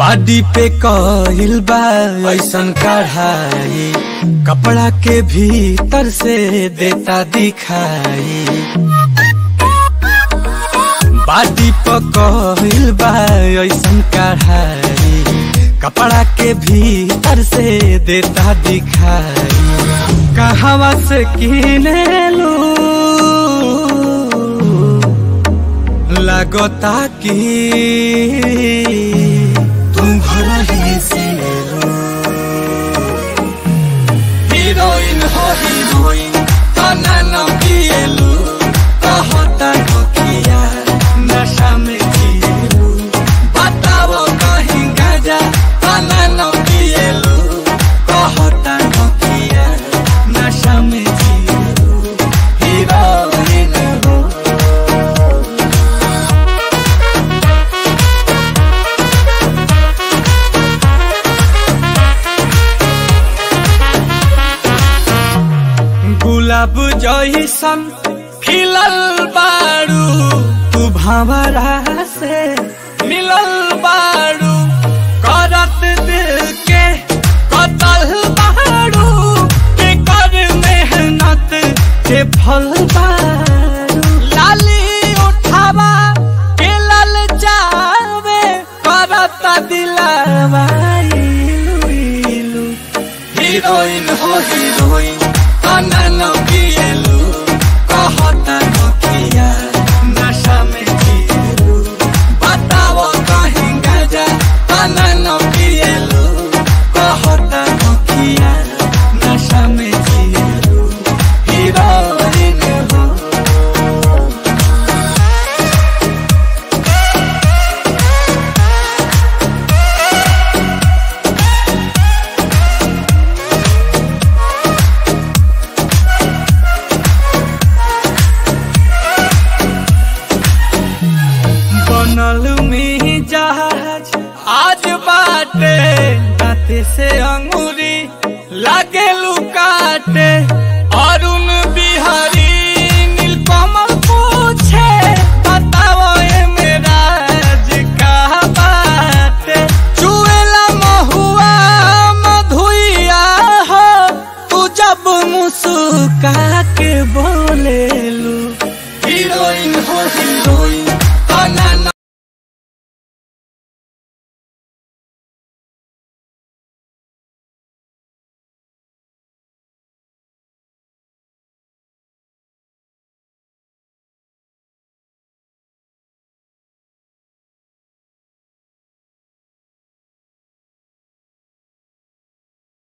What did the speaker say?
बाडी पे कहिल बा ऐसन कढ़ाई कपड़ा के भीतर से देता दिखाई बाडी पे कहिल बा ऐसन कढ़ाई कपड़ा के भीतर से देता दिखाई कहवा से किने लू लगता कि तुम घर ही से हीरोइन हो हीरोइन तना न पिएलू कहता नोकिया नशा में जिएलू बताओ कहीं गाजा तना न पिएलू कहता नोकिया नशा में जिएलू हीरोइन हो गुलाब जैसन खिलल बारू तू भंवरा से मिलल बारू करत दिल के कतल बारू के कर मेहनत के फल बारू लाली उठावा के लल जावे करत दिलावा इलू इलू हीरोइन हो हीरोइन अनन पिएलू कहता नोकिया नशा में जिएलू बताओ कहीं गजा अनन पिएलू कहता नोकिया नशा में जिएलू हीरोइन हो बनल में जहाज आज बाटे दाते से अंगूरी लागे लुकाटे